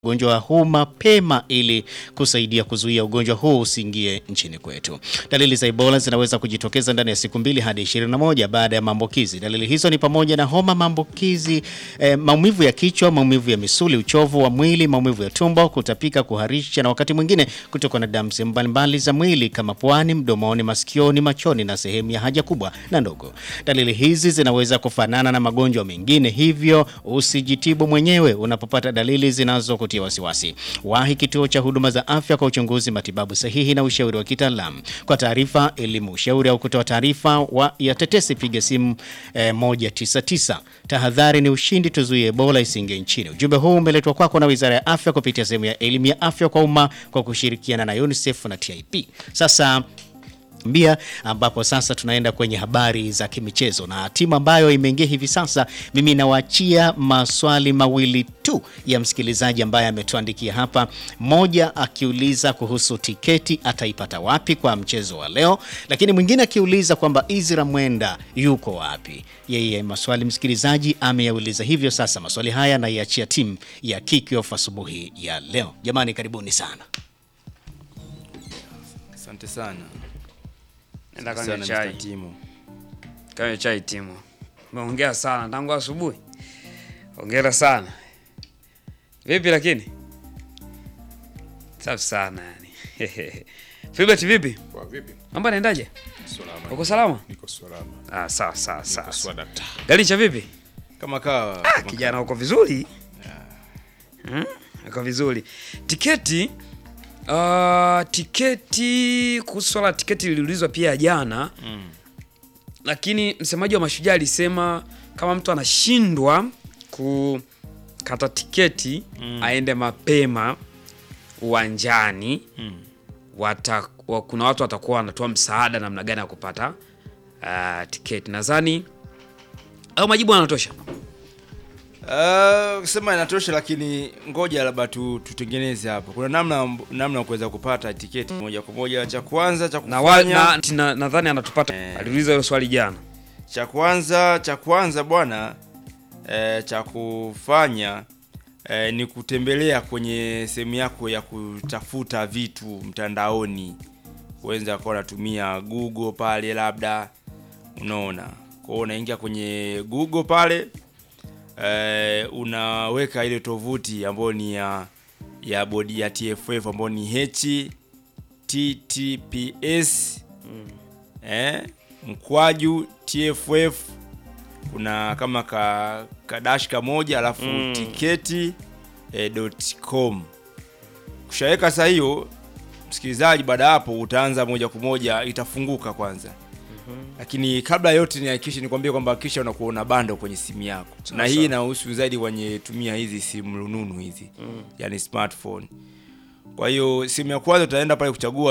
ugonjwa huu mapema ili kusaidia kuzuia ugonjwa huu usiingie nchini kwetu. Dalili za Ebola zinaweza kujitokeza ndani ya siku mbili hadi 21 baada ya maambukizi. Dalili hizo ni pamoja na homa, maambukizi, eh, maumivu ya kichwa, maumivu ya misuli, uchovu wa mwili, maumivu ya tumbo, kutapika, kuharisha na wakati mwingine kutokwa na damu sehemu mbalimbali za mwili kama puani, mdomoni, masikioni, machoni na sehemu ya haja kubwa na ndogo. Dalili hizi zinaweza kufanana na magonjwa mengine, hivyo usijitibu mwenyewe unapopata dalili zinazo kutia wasiwasi. Wahi kituo cha huduma za afya kwa uchunguzi, matibabu sahihi na ushauri wa kitaalamu. Kwa taarifa, elimu, ushauri au kutoa taarifa wa ya tetesi, piga simu eh, 199. Tahadhari ni ushindi, tuzuie Ebola isiingie nchini. Ujumbe huu umeletwa kwako na Wizara ya Afya kupitia sehemu ya elimu ya afya kwa umma kwa kushirikiana na UNICEF na TIP. Sasa mbia ambapo sasa tunaenda kwenye habari za kimichezo na timu ambayo imeingia hivi sasa. Mimi nawaachia maswali mawili tu ya msikilizaji ambaye ametuandikia hapa, mmoja akiuliza kuhusu tiketi ataipata wapi kwa mchezo wa leo, lakini mwingine akiuliza kwamba Izra Mwenda yuko wapi. Yeye maswali msikilizaji ameyauliza hivyo. Sasa maswali haya naiachia timu ya Kickoff asubuhi ya leo. Jamani, karibuni sana. Asante sana. Nenda Sana, kanywe Mr. chai. Timo. Kanywe chai timu. Umeongea sana tangu asubuhi. Hongera sana. Vipi lakini? Safi sana yani. Filbert vipi? Kwa vipi? Mambo yanaendaje? Salama. Uko salama? Niko salama. Ah, sawa sawa sawa. Niko sawa dakta. Galicha vipi? Kama kawa. Ah, kijana uko vizuri? Hmm? Uko vizuri. Tiketi uh, tiketi kuhusu swala la tiketi liliulizwa pia jana Mm. lakini msemaji wa Mashujaa alisema kama mtu anashindwa kukata tiketi Mm. aende mapema uwanjani Mm. wata, wa, kuna watu watakuwa wanatoa msaada namna gani ya kupata uh, tiketi. Nadhani au majibu yanatosha. Uh, kusema inatosha lakini ngoja labda tu, tutengeneze hapo. Kuna namna namna ya kuweza kupata tiketi moja kwa moja. Cha kwanza cha Na wa- kufanya na- na- nadhani anatupata. Eh. Aliuliza hilo swali jana. cha kwanza cha kwanza bwana eh, cha kufanya eh, ni kutembelea kwenye sehemu yako ya kutafuta vitu mtandaoni. Uweza kuwa unatumia Google pale labda, unaona. Kwa hiyo unaingia kwenye Google pale eh, unaweka ile tovuti ambayo ni ya ya bodi ya TFF ambayo ni https eh, mkwaju TFF kuna kama ka, kadash kamoja alafu Mm. tiketi eh, dot com. Kushaweka saa hiyo msikilizaji, baada ya hapo utaanza moja kwa moja, itafunguka kwanza lakini kabla ya yote nihakikishe nikwambie kwamba kisha unakuwa una bando kwenye simu yako, na hii inahusu zaidi kwenye tumia hizi simu rununu hizi, yani smartphone. Kwa hiyo simu ya kwanza utaenda pale kuchagua